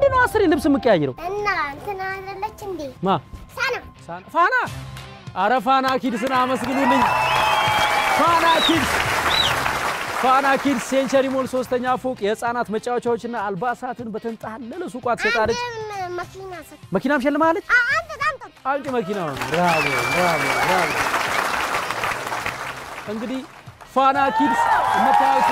ለምንድን ነው አስሬ ልብስ የምቀያይረው? እና እንትና አይደለች እንዴ ማ ሳና ሳን- ፋና አረ ፋና ኪድስን አመስግኑልኝ። ፋና ኪድስ ፋና ኪድስ ሴንቸሪ ሞል ሶስተኛ ፎቅ የህፃናት መጫወቻዎችና አልባሳትን በተንጣለለ ሱቋ ትሸጣለች። አንድም መኪና ሰጥ መኪናም ሸልማለች። አንተ ታምጣ አንጭ መኪናው ብራቮ ብራቮ ብራቮ። እንግዲህ ፋና ኪድስ የምታዩት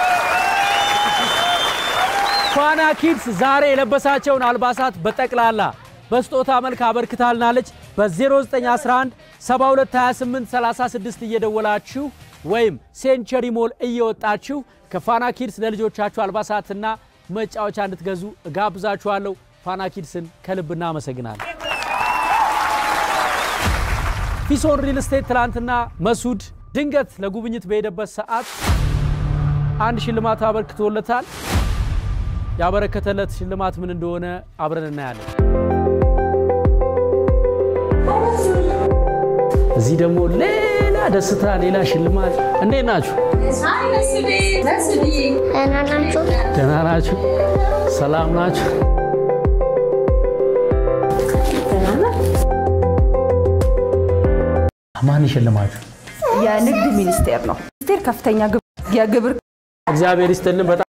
ፋና ኪድስ ዛሬ የለበሳቸውን አልባሳት በጠቅላላ በስጦታ መልክ አበርክታልናለች። በ0911 7228 36 እየደወላችሁ ወይም ሴንቸሪ ሞል እየወጣችሁ ከፋና ኪድስ ለልጆቻችሁ አልባሳትና መጫወቻ እንድትገዙ እጋብዛችኋለሁ። ፋና ኪድስን ከልብ እናመሰግናለን። ፊሶን ሪል ስቴት ትላንትና መሱድ ድንገት ለጉብኝት በሄደበት ሰዓት አንድ ሽልማት አበርክቶለታል። ያበረከተለት ሽልማት ምን እንደሆነ አብረን እናያለን። እዚህ ደግሞ ሌላ ደስታ፣ ሌላ ሽልማት። እንዴት ናችሁ? ደህና ናችሁ? ደህና ናችሁ? ሰላም ናችሁ? ማን ይሸልማችሁ? የንግድ ሚኒስቴር ነው። ሚኒስቴር ከፍተኛ ግብ- የግብር እግዚአብሔር ይስጥልን። በጣም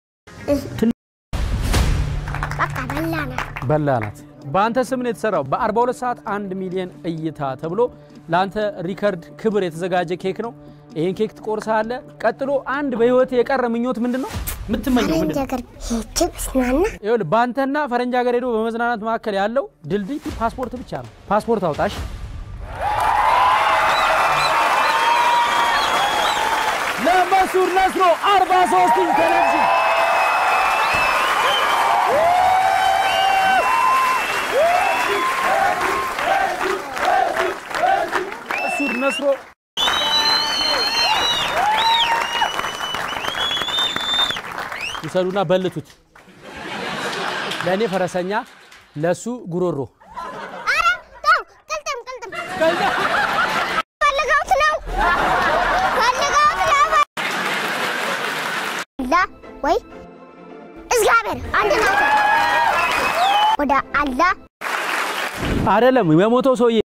በቃ በላና በላ ናት። በአንተ ስም ነው የተሰራው። በ42 ሰዓት 1 ሚሊዮን እይታ ተብሎ ለአንተ ሪከርድ ክብር የተዘጋጀ ኬክ ነው። ይህን ኬክ ትቆርሳለህ። ቀጥሎ አንድ በህይወት የቀረ ምኞት ምንድን ነው የምትመኘው? ምንድን ፈረንጅ ነው? ሀገር ሄጄ ብዝናና ይኸውልህ በአንተና ፈረንጅ ሀገር ሄዶ በመዝናናት መካከል ያለው ድልድይ ፓስፖርት ብቻ ነው። ፓስፖርት አውጣሽ። ለመሱድ ነስሮ 43 ኢንች ቴሌቪዥን መሱድ ነስሮ ይሰዱና በልቱት። ለእኔ ፈረሰኛ፣ ለሱ ጉሮሮ። ኧረ ተው ቅልጥም ቅልጥም ፈልገውት ነው ፈልገውት ነው አላ ወይ እግዚአብሔር አንድ ናቸው ወደ አላህ አይደለም የሞተው ሰውዬ